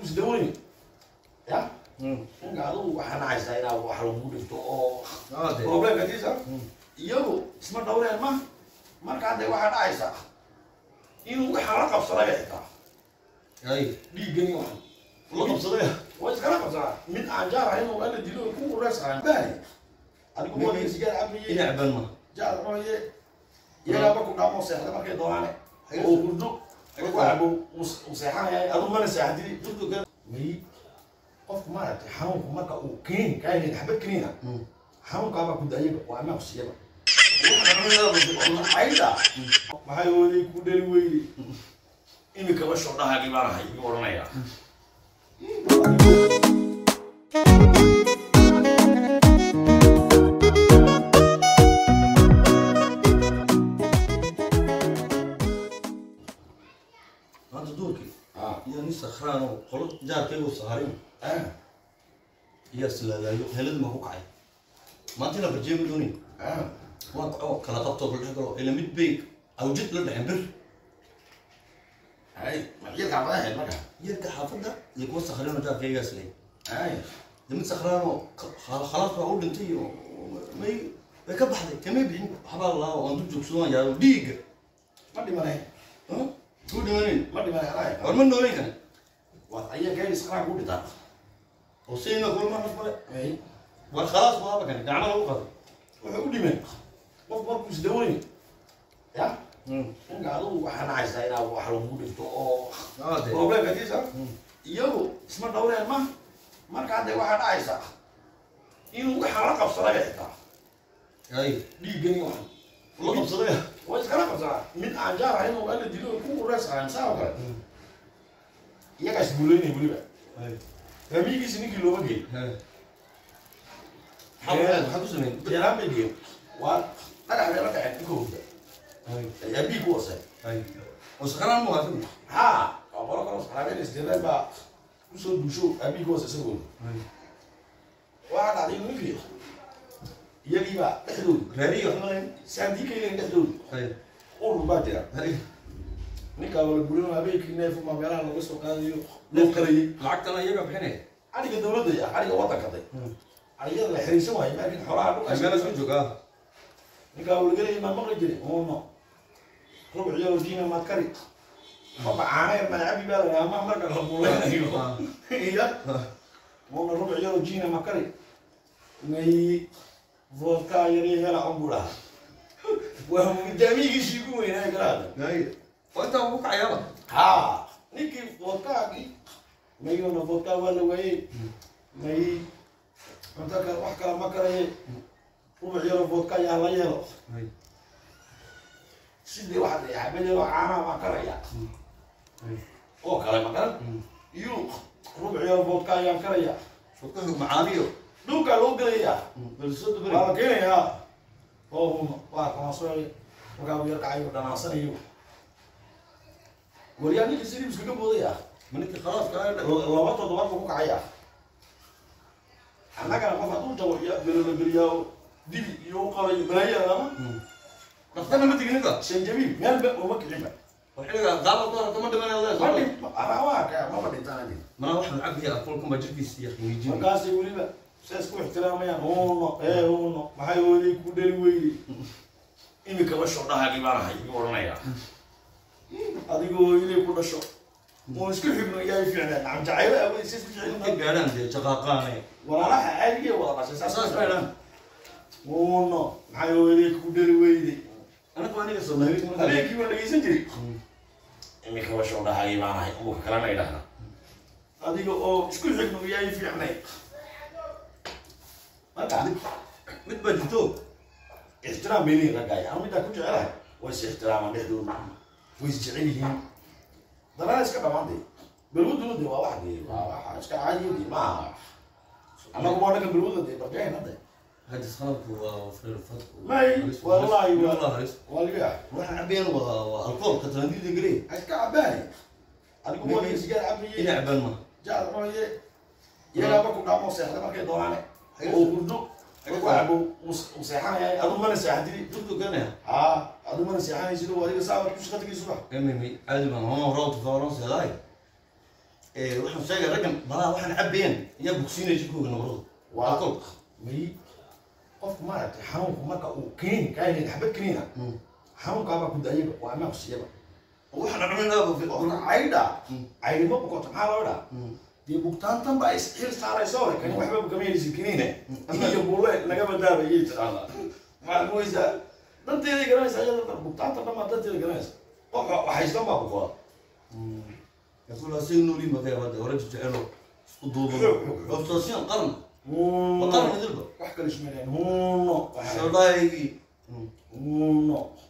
isdaweyni ya ninka adigu waxaa nacaysaa inaa wax lagu dhigto oo problemka kiisa iyagu isma dhawreen ma marka hadda waxaa dhacaysa inuu waxaa la qabsaday xitaa dhiiggani waxan la qabsaday waa iskala qabsadaa mid aan jaar ahayn oo ala dilo ku ureys ahayn bahay adigu wadiga sigaar cabaye inacban ma jaar cunaye iyagaaba ku dhaamo seexda markay doonaane oo hurdo markuu cabo uu seexanaya adu mana seexdidi may qofku maaragtay xanuunku marka uu kiniin kaaynin xabad kiniina xanuunkaabaa ku daayaba waa amaa kusiyaba ayda maxay oolay ku dhali weyde imikaba shodhahagii baan ahay igu odhanayaa maanta duurkii ah iyo nin sakhraan oo qolo jaarkaygu saarin ah iyo islaadaayo helad ma ku kacay maanta ina barjeemi doonin ah waa kaco kala qabtoo kala dhex galo ila mid bay awjid la dhexen bir hay maxyadka abada ahayd marka yarka xaafadda iyo kuwa sakhriinoo jaarkaygaas leh ay de mid sakhraanoo khalaas baa u dhintay oo may way ka baxday kamay bixin waxbaa laa aan dul joogsadaan yaa dhiigga ma dhimanay ku dhimanayn ma dhimanay ay war ma noolayn kan waa ayaa gaari isqaraan ku dhintaa oo sayna kulma naf male ay war khalaas baaba kan gacmo lagu qado wuxuu u dhimay qof markuu isdaweyni ya ninka adigu waxaa nacaysaa inaa wax lagu dhigto oo problemka kiisa iyagu isma dhawreen ma marka hadda waxaa dhacaysa inuu waxaa la qabsaday xitaa ay dhiiggani waxan la qabsaday waa iskala qabsadaa mid aan jaar ahayn oo ala dilo ku ureys ahayn saa oo kale iyagaa isguuleynaya weliba ramiigiisi ninkii looma geey maxaa ku sameyn jeeraan bay geeyo waa dhagax bay la dhaceen ninka hurda ayaa biig ku wasay oo sakraan mu haatan haa waa qolo kalo saxaabeen isdeeleen baa kusoo duusho abiig ku wasa isagooda waxaa dhacday inuu ninkii iyagii baa dhexdooda raariyo xumalayn saandiikaylen dhexdooda urur baa jira ninkaa wala gurino habeenkii neef ma meelaha laga soo qaadayo loo qarayay lacagtana iyaga bixinaya ariga dawladda ya ariga waddankaday arigada la xiriirsan waayo laakiin xoolaha ay meel isku dhulka joogaa ninkaa walagelaya maa maqli jirin uuno rubuc yaro diina maad kari baba caaneer madacabi baa la ama marka la buuleynayo iya uuna rubuc yaro diina ma kari may vodka yari hela on buu dhahaa waa mudaamigiisii ku weynaa garaada ay oo intaa ku kacayaaba ha ninkii vodkaagii mayona vodka waa la waayey may cunto kale wax kale ma karaye rubuc yaro vodka yaa la yeelo ay sidii waxa la xabadelo caanaha ma karaya oo kale ma garan iyo rubuc yaro vodka ayaan karaya shaqadu macaaniyo dhulkaa loo gelayaa balsadu waa bari la keenayaa oo huma waa kamasooy markaa uu yar kacayo dhanaasanayo waryaa ninkii sidii iskaga boodaya maninka khalaas kaa laba toddobaad buu ku kacaya annagana qof hadduu jabo iyo belolabeliyaa dibi iyo u qabayo balaayada lama dhakhtarna ma tegin ninka shanjabiil meel ba uma kicinba oo xilliga qaaba ku harata ma dhimanaya ma leedahay dhin waa ka maba dhintaan mana wax lacag iyo aqoolkan baa jirkiisa iyo qiimiijin markaasay weliba saas ku ixtiraamayaan uuno ee uuno maxay oolay ku dhali weyde imikaba shodhahagii baan ahay igu odhanayaa adigoo inay ku dhasho oo isku xigno iyaa fiicnaa nacam jacaylo awey sa isku ka ficilna gaadhaan dee jaqaaqaane walaalaha caadigee wada dhashay saas saas bay dhan uuno maxay oolay ku dhali weyde anagu aniga soomaaliyeed markaa habeenkii waan dhegeysan jiray imikaba shodhahagii baan ahay umuka kalena idhahda adiga oo isku xigno iyaa fiicnay marka mid baa jirto ixtiraam bay leeyihin raggaaya anu middaa ku jecelahay way is ixtiraamaan dhexdooda way is jecel yihiin danana iska dhamaantay balwaduna de waa wax de waa wax iska caadiyo de maaha annagu waa dhagan balwada de barjahayna de hadis qalabku waa firfad may wallahi waa wallahi waa liga waxaan cabeen waa waa alkoolka talandiida gelay iska cabaani adigu waa dhiga sigaar cabaye ina cabaan ma jaad cunaye iyagaaba ku dhaamo seexda markay doonaane oo hurdo markuu cabo uu seexanaya adu mana seexdidi durdu ganaya haa adu mana seexanaysid oo adiga saabaad ku shaqo tegay subax emimi caadi baan homa horaa tuka horan seedaay ee waxaan sheegay raggan balaa waxaan cabayeen ayaa bogsiinaya jirkooga nabarada Waa- alcohol may qofku maaragtay xanuunku marka uu kiniin kaaynin xabad kiniina xanuunkaabaa ku daayaba waa amaa kusiyaba waxaan dhaqminaaba qofka caydha caydhima bukoto maxaa loo dhaa dee bugtaantan baa is xil saaraysa hore kani waxba bukamayaysid kiniine iyo bulle naga badaabayay tiraahdaa maxaad moysaa danteeday garanaysa iyada bugtaanta dhan baa danteeda garanaysa qof waxaystan baa bukoda يقول سي نوري ما كان هذا ورجع جعله اسقطوا أستاذين قرن nuuno قرن هذلبا wax kale ismaleen nuuno شو ضايقي nuuno